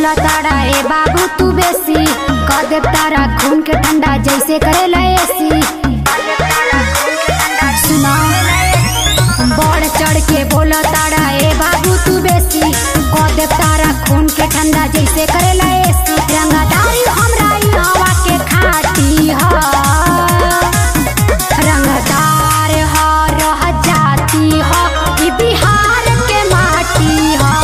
बोला तारा ए बाबू तू बेसी कर दे तारा खून के ठंडा जैसे करेला एसी सुना बढ़ चढ़ के बोला तारा ए बाबू तू बेसी कर दे तारा खून के ठंडा जैसे करेला एसी रंगदारी हमरा ई हवा के खाटी ह रंगदार ह रह जाती ह ई बिहार के माटी ह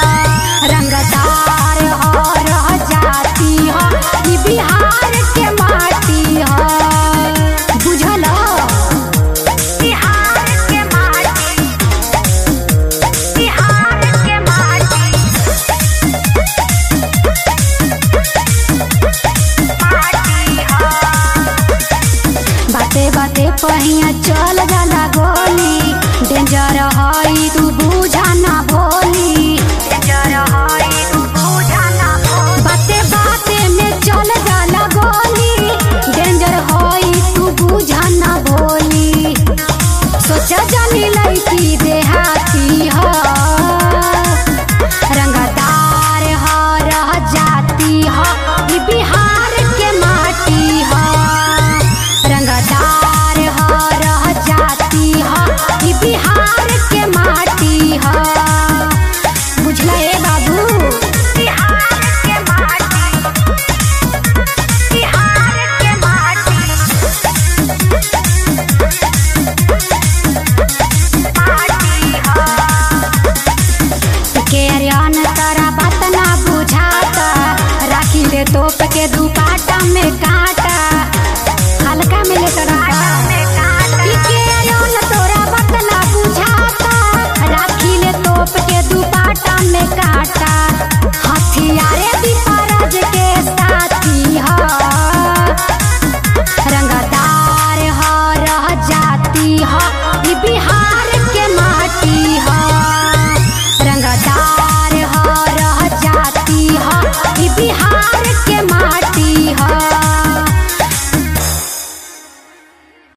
रंगदार ह रह जाती ह ई बिहार के माटी ह बुझल बिहार के माटी बिहार के माटी बाते बाते पहिया चल जाला गोली डेंजर हई तू बुझा ना भोली डेंजर हई तू बुझा ना भोली बाते बाते में चल जाला गोली डेंजर हई तू बुझा ना भोली सोचा जानी लड़की देहाती हो रंगदार ह रह जाती ह ई बिहार के माटी ह रंगदार ह रह जाती ह ई बिहार के माटी ह बुझला ए बाबू बिहार के माटी बिहार के माटी के अरियान तारा बात ना बुझाता राखी ले तोप के दुपाटा में काटा हल्का में ले तोरा ई के अरियान तोरा बात ना बुझाता राखी ले तोप के दुपाटा में काटा